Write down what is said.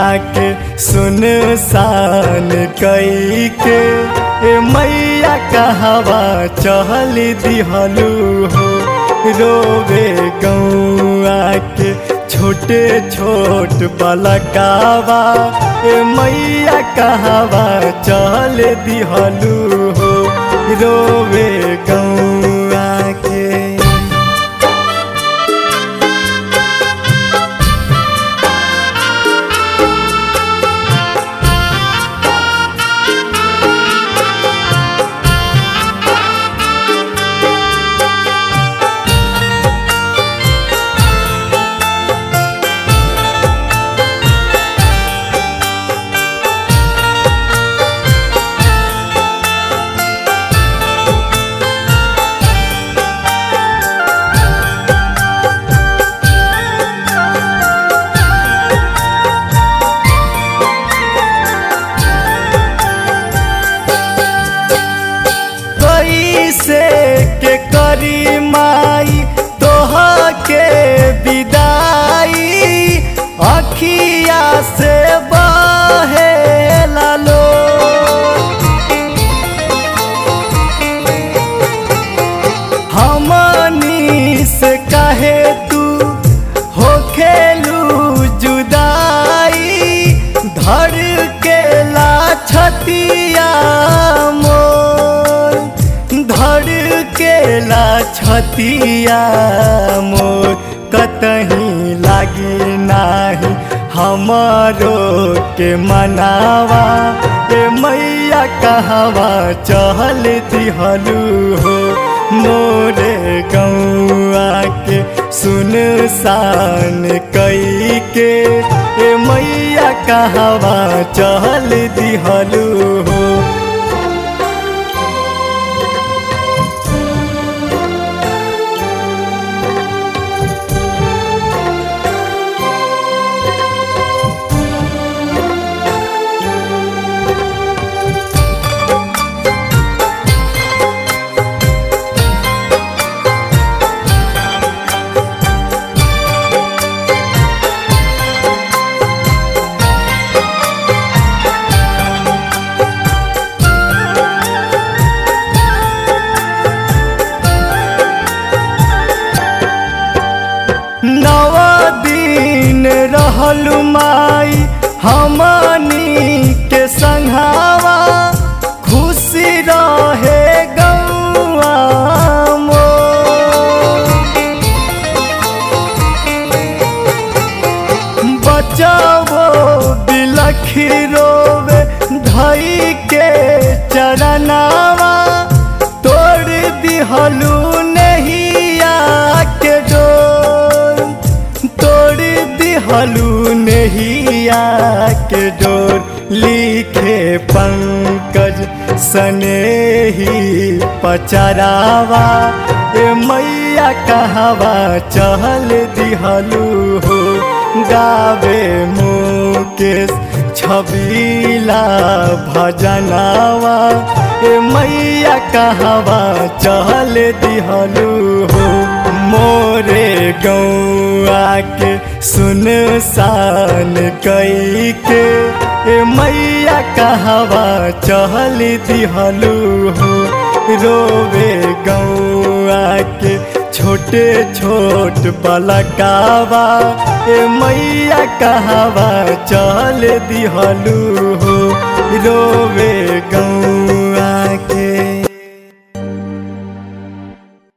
के सुन सान कई के ए मैया कहवा चहल दिहलू हो रोवे गौआ के छोटे छोट बलकावा ए मैया कहवा चल दिहलू हो रोवे गौआ के कैसे के करी माई तोह के विदाई अखिया से बहे लालो हमनी से कहे तू हो खेलू जुदाई धर के ला छतिया मोर धर के ला छतिया मोर कतहीं लागी नाही हमारो के मनावा ए मैया कहवा चहल दिहलू हो मोरे गौआ के सुन सान कई के ए मैया कहवा चहल दिहलू हो नव दिन रहलु माई हमनी के संघावा खुशी रहे गौआ मोर। बचावो बिलखी रोवे धई के चरनावा तोड़ दिहलू नहिया के डोर तोड़ दिहलू नहिया के डोर लिखे पंकज सनेही पचरावा ए मैया कहवा चहल दिहलू हो गावे मुकेश छबीला भजनावा ए मैया कहवा चहल दिहलू हो मोरे गौआ के सुन सान कई के ए मैया कहवा चहल दिहलू हो रोवे गौआ के छोटे छोट बलकावा ए मैया कहवा चल दिहलू हो रोवे गौ